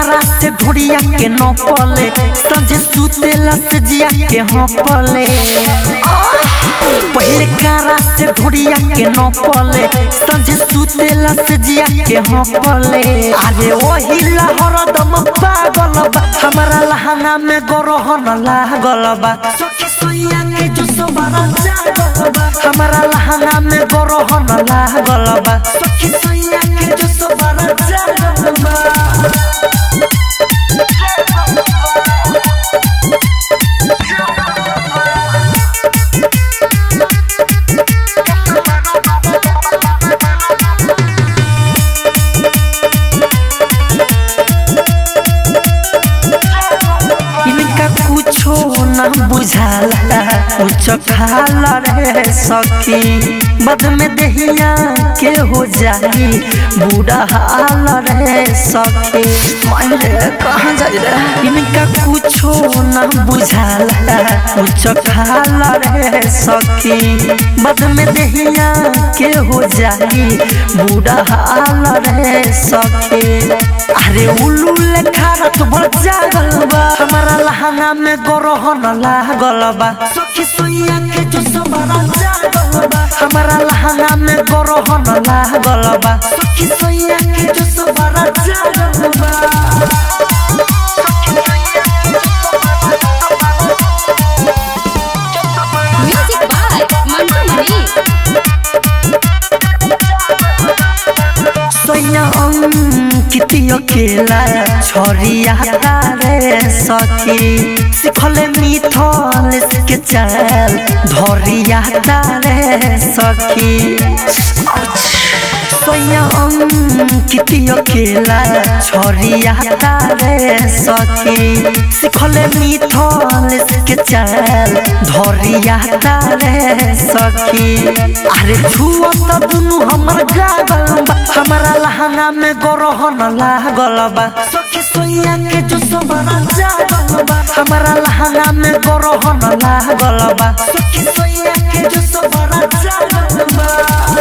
कारा से ढोड़िया के न पले संजे सुतेला से जिया के हाँ पले पहले कारा से ढोड़िया के न पले संजे सुतेला से जिया के हाँ पले अरे वही लहर दम पागल बा हमारा लहंगा में गरहन लागल बा सखी सोया के जो सबरा जागल बा हमारा लहंगा में गरहन लागल बा सखी सोया के जो सबरा जागल बा इनका कुछो न बुझाला कुछ खाला रे सखी बद में दहिया के हो जाई बूढ़ा हाल रे सखी मायरे कहाँ जाई रे इनका कुछो न बुझाला कुछ खाला रे सखी बद में दहिया के हो जाई बूढ़ा हाल रे सखी अरे उल्लू लेखा रात भर जागल बा हमारा लहंगा में गरहन लागल बा सखी सोया के जो सबरा जागल बा हमारा लहंगा में गरहन लागल बा सखी सोया के जो सबरा जागल बा म्यूजिक बाय मंटू मनी सोया अंकित अकेला छोरिया रे सखी सिखले मिथल के चल धरिया रे सखी सोया अंकित अकेला छोरिया रे सखी सिखले मिथल के चल धरिया रे सखी अरे छुआ त दुनु हमर गागल बा हमारा लहंगा में गरहन लागल बा सखी सोया के जो सबरा जागल बा हमारा लहंगा में गरहन लागल बा सखी सोया के जो सबरा जागल बा